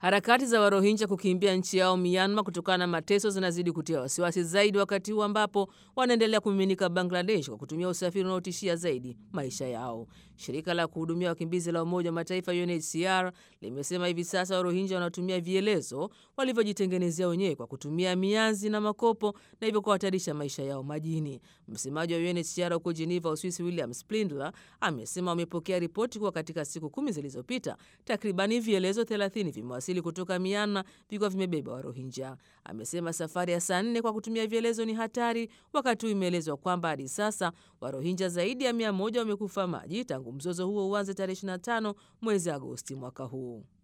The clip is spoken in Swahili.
Harakati za Warohinja kukimbia nchi yao Myanmar kutokana na mateso zinazidi kutia wasiwasi zaidi, wakati huu ambapo wanaendelea kumiminika Bangladesh kwa kutumia usafiri unaotishia zaidi maisha yao. Shirika la kuhudumia wakimbizi la Umoja wa Mataifa UNHCR limesema hivi sasa Warohinja wanatumia vielezo walivyojitengenezea wenyewe kwa kutumia mianzi na makopo na hivyo kuhatarisha maisha yao majini. Msemaji wa UNHCR huko Geneva, Uswisi, William Splindler amesema wamepokea ripoti kuwa katika siku kumi zilizopita takribani vielezo 30 vimewasili kutoka Myanmar vikiwa vimebeba Warohinja. Amesema safari ya saa nne kwa kutumia vielezo ni hatari, wakati huu imeelezwa kwamba hadi sasa Warohinja zaidi ya mia moja wamekufa maji tangu mzozo huo uanze tarehe 25 mwezi Agosti mwaka huu.